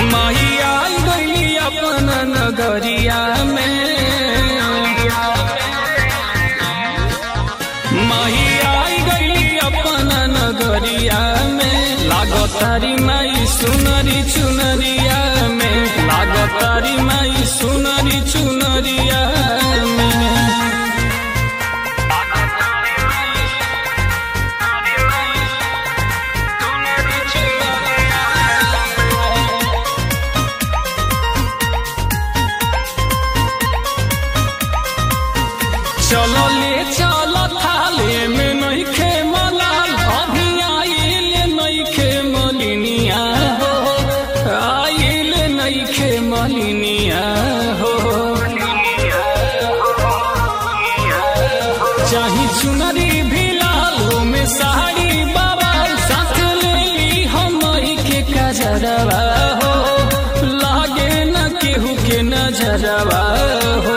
माही आई गई अपन नगरिया में माही आई गई अपन नगरिया में लागतारी माई सुनरी चुनरिया में लागतारी माई सुनरी चुनरिया में चलो ले चलो थाले में नहीं खे मलाल अभी आइल नहीं खे मलिनिया हो आइल नहीं खे मलिनिया हो चाही चुनरी भी लालो में साड़ी बाबा साथ ले ली हम के कजरवा हो लागे न केहू के नजरवा हो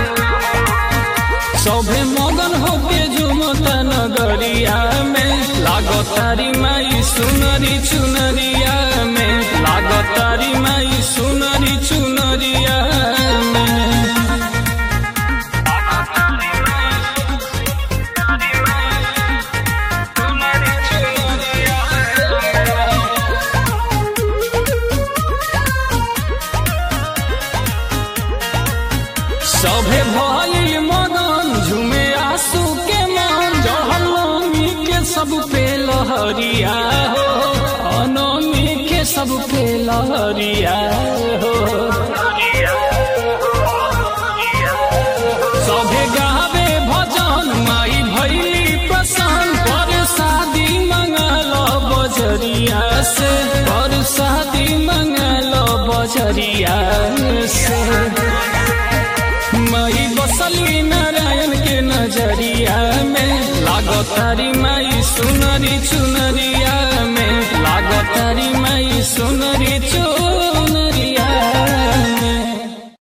सभे मगन होके झुमता नगरिया में लागतारी माई सुनरी चुनरिया में लागतारी माई सुनरी चुनरिया में सभे भइल मगन झुमे आंसू के मन जहलमी के सब पे लहरिया हो अनमी के सब पे लहरिया हो सभे गावे भजन माई भैली प्रसन्न पर शादी मंगल बजरिया से पर शादी मंगल बजरिया से माई बसली नारायण के नजरिया में लागतारी माई सुनरी चुनरिया में लागतारी माई सुनरी चुनरिया